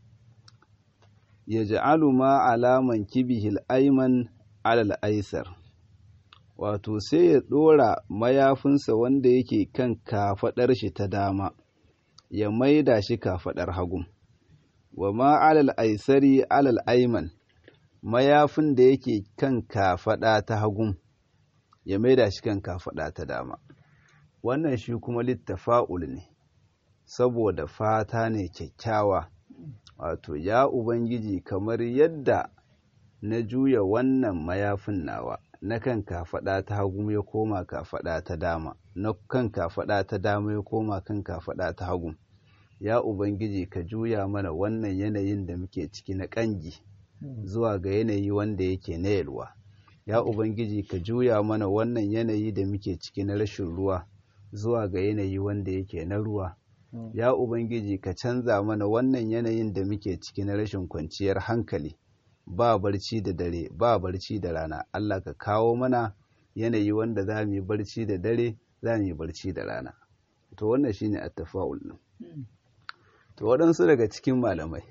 ya ja'alu ma alaman kibihil ayman alal aisar wato sai ya ɗora mayafinsa wanda yake kan kafaɗar shi ta dama ya maida shi kafaɗar hagu wa ma alal aisari alal aiman mayafin da yake kan kafaɗa ta hagu ya maida shi kan kafaɗa ta dama wannan shi kuma littafa'ul ne saboda fata ne kyakkyawa wato ya ubangiji kamar yadda na juya wannan mayafin nawa na kan kafaɗa ta hagu ya koma kafaɗa ta dama na kan kafaɗa ta dama ya koma kan kafaɗa ta hagu ya ubangiji ka juya mana wannan yanayin da muke ciki na ƙangi zuwa ga yanayi wanda yake na yalwa ya ubangiji ka juya mana wannan yanayi da muke ciki na rashin ruwa zuwa ga yanayi wanda yake na ruwa ya ubangiji ka canza mana wannan yanayin da muke ciki na rashin kwanciyar hankali ba barci da dare ba barci da rana Allah ka kawo mana yanayi wanda za mu yi barci da dare za mu yi barci da rana to wannan shine attafa'ul din to waɗansu daga cikin malamai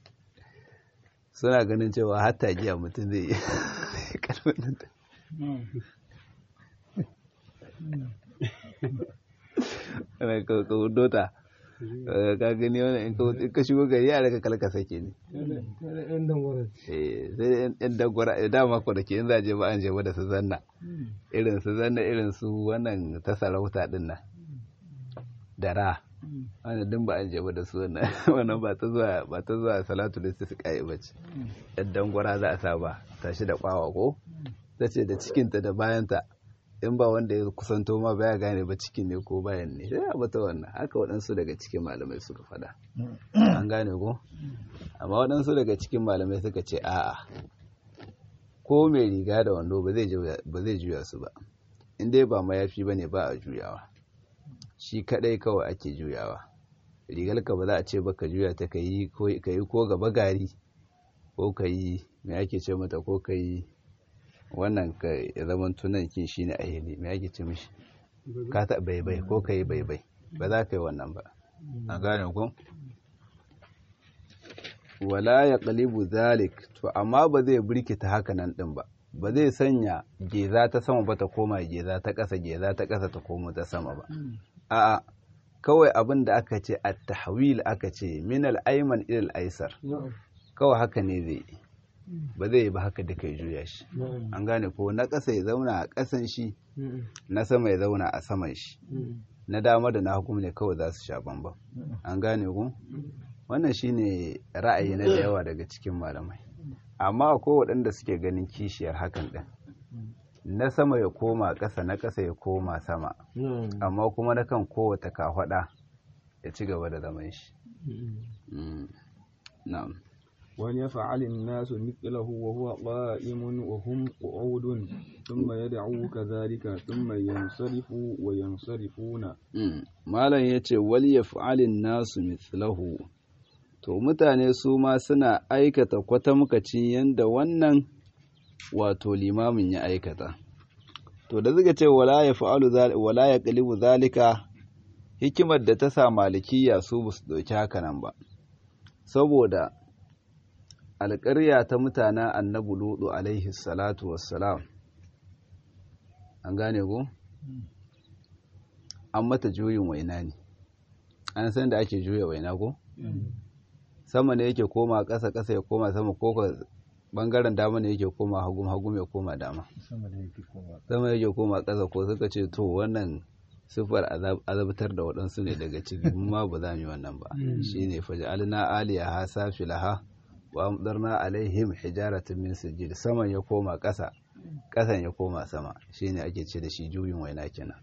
suna ganin cewa hatta giya mutum zai yi kalmar da ana kawo dota ka gani wani in ka shigo gari a daga kalka sake ne sai yan dangwara dama ko da ke in zaje ba an je da su zanna irin su zanna irin su wannan ta sarauta din nan dara wanda din ba an je da su wannan wannan ba ta zuwa ba ta zuwa salatu da su kai bace yan dangwara za a sa ba tashi da kwawa ko ta ce da cikinta da bayanta in ba wanda ya kusanto ma baya gane ba cikin ne ko bayan ne sai a bata wannan haka waɗansu daga cikin malamai suka faɗa an gane ko amma waɗansu daga cikin malamai suka ce a'a ko mai riga da wando ba zai juya su ba in dai ba mayafi ba ne ba a juyawa shi kadai kawai ake juyawa rigarka ba za a ce ba ka juya ta ka yi ko gaba gari ko ka yi mai ake ce mata ko ka yi wannan ka zaman tunan kin shi ne a hili mai ake ce mishi ka ta baibai ko ka yi baibai ba za ka yi wannan ba a gane ku wala ya kalibu zalik to amma ba zai birkita haka nan din ba ba zai sanya geza ta sama ba ta koma geza ta ƙasa geza ta ƙasa ta koma ta sama ba a'a kawai abin da aka ce a tahwil aka ce min al-ayman ila al-aysar kawai haka ne zai yi ba zai yi ba haka duka ya juya shi an gane ko na ƙasa ya zauna a ƙasan shi na sama ya zauna a saman shi na dama da na hukum ne kawai za su sha bambam an gane ku wannan shine ra'ayi na da yawa daga cikin malamai amma akwai waɗanda suke ganin kishiyar hakan ɗin na sama ya koma ƙasa na ƙasa ya koma sama amma kuma na kan kowata kafaɗa ya ci gaba da zaman shi na'am وليفعل الناس مثله وهو قائم وهم قعود ثم يدعو كذلك ثم ينصرف وينصرفون malam yace wal yaf'alin nasu mithlahu to mutane su ma suna aikata kwatamkacin yanda wannan wato limamin ya aikata to da suka ce wala yaf'alu wala yaqlibu zalika hikimar da ta sa malikiya su ba su dauki haka nan ba saboda alƙarya ta mutanen annabi ludu alaihi salatu wassalam an gane ko an mata juyin waina ne an san da ake juya waina ko sama ne yake koma ƙasa ƙasa ya koma sama ko ka bangaren dama ne yake koma hagum hagum ya koma dama sama yake koma ƙasa ko suka ce to wannan sifar azabtar da waɗansu ne daga ciki ma ba za mu yi wannan ba shine faj'alna aliyaha safilaha wa amdarna alaihim hijaratan min sijil saman ya koma ƙasa ƙasan ya koma sama shine ake ce da shi juyin waina kenan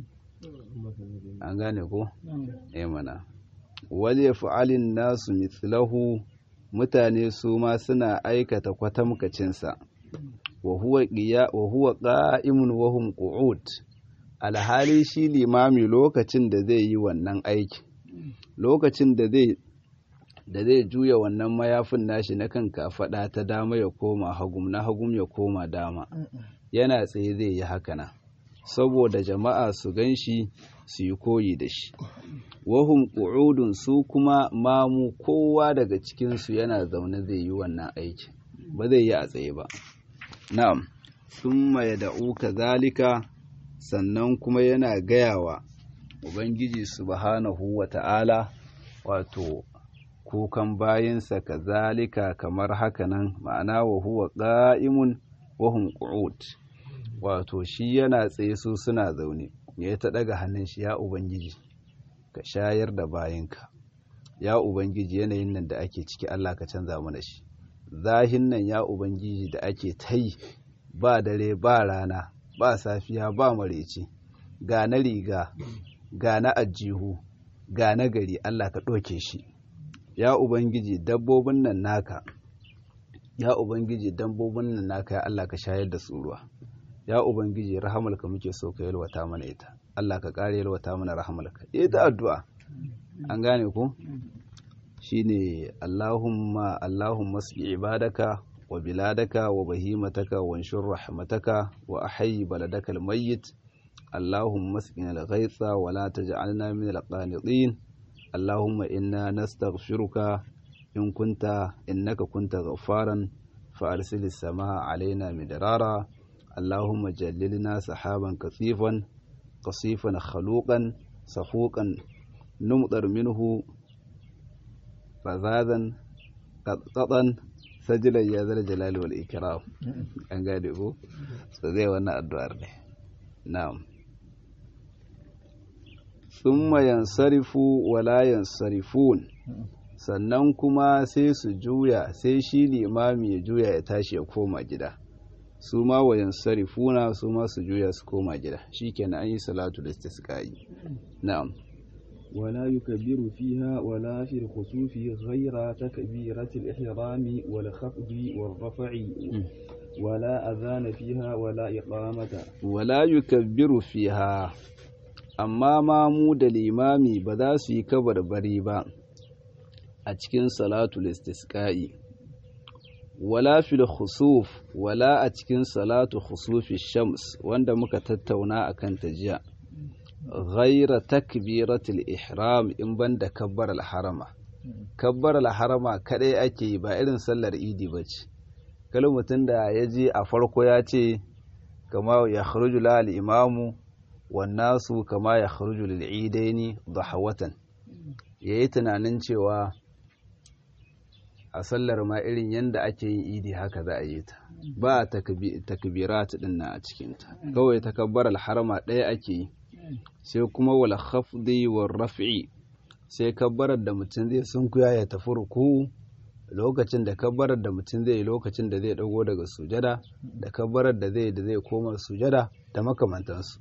an gane ko eh mana wal yaf'alin nasu mithlahu mutane su ma suna aikata kwatamkacin sa wa huwa qiya wa huwa qa'imun wa hum qu'ud alhali shi limami lokacin da zai yi wannan aiki lokacin da zai da zai juya wannan mayafin nashi na kan kafaɗa ta dama ya koma hagum na hagum ya koma dama yana tsaye zai yi haka saboda jama'a su gan shi su yi koyi da shi wahum ƙu'udun su kuma mamu kowa daga cikinsu yana zaune zai yi wannan aiki ba zai yi a tsaye ba na'am sun ya da'u zalika sannan kuma yana gayawa ubangiji subhanahu wa ta'ala wato kukan bayinsa kazalika kamar hakanan ma'ana wa huwa qa'imun wa hum qu'ud wato shi yana tsaye su suna zaune ya ta daga hannun shi ya ubangiji ka shayar da bayinka ya ubangiji yanayin nan da ake ciki Allah ka canza mana shi zahin nan ya ubangiji da ake tai ba dare ba rana ba safiya ba mareci ga na riga ga na ajihu ga na gari Allah ka ɗauke shi ya ubangiji dabbobin nan naka ya ubangiji dabbobin nan naka ya Allah ka shayar da su ruwa ya ubangiji rahamalka muke so ka yalwata mana ita Allah ka ƙara yalwata mana rahamalka ita addu'a an gane ku shine Allahumma Allahumma sqi ibadaka wa biladaka wa bahimataka wa anshur rahmataka wa ahyi baladaka almayyit Allahumma sqina al-ghaytha wa la taj'alna min al-qanitin اللهم إنا نستغفرك إن كنت إنك كنت غفارا فأرسل السماء علينا مدرارا اللهم جللنا سحابا كثيفا قصيفا خلوقا صفوقا نمطر منه فذاذا قطقطا سجلا يا ذا الجلال والإكرام أن قادئوا سذي وانا الدوار نعم thumma yansarifu wala yansarifun sannan kuma sai su juya sai shi limami ya juya ya tashi ya koma gida su ma wayan sarifuna su ma su juya su koma gida shikenan an yi salatu da istisqa'i na'am ولا يكبر فيها ولا في الخسوف غير تكبيرة الإحرام والخفض والرفع ولا أذان فيها ولا إقامة wala yukabbiru fiha amma mamu da limami ba za su yi kabarbari ba a cikin salatul istisqa'i wala fil khusuf wala a cikin salatu khusufi shams wanda muka tattauna akan ta jiya ghaira takbiratul ihram in banda kabbar al-harama kabbar al-harama kadai ake yi ba irin sallar idi bace kalin mutum da ya je a farko ya ce kama ya kharuju la al-imamu wan nasu kama ya kharuju lil idaini dahawatan yayi tunanin cewa a sallar ma irin yanda ake yin idi haka za a yi ta ba takbirat din nan a cikin ta kawai takabbar al-harama ɗaya ake yi sai kuma wal khafdi war raf'i sai kabbarar da mutum zai sunkuya ya tafi ruku lokacin da kabbarar da mutum zai lokacin da zai dago daga sujada da kabbarar da zai da zai koma sujada da makamantansu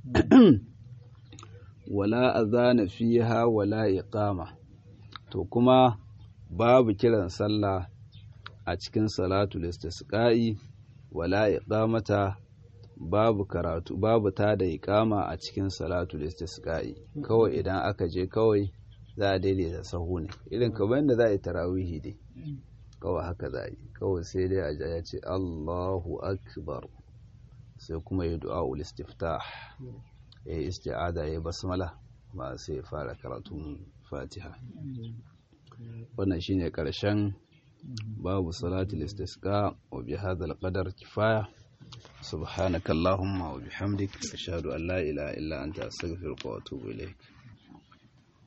wala azana fiha wala iqama to kuma babu kiran sallah a cikin salatul istisqa'i wala iqamata babu karatu babu ta da iqama a cikin salatul istisqa'i kawai idan aka je kawai za a daidaita sahu ne irin kamar yadda za a yi tarawihi dai kawai haka za a yi kawai sai dai a ja ya ce Allahu akbar sai kuma ya du'a ul istiftah ya yi isti'ada ya basmala ba sai ya fara karatun fatiha wannan shine karshen babu salatul istisqa wa bi hadha qadar kifaya subhanaka allahumma wa bihamdik ashhadu an la ilaha illa anta astaghfiruka wa atubu ilaik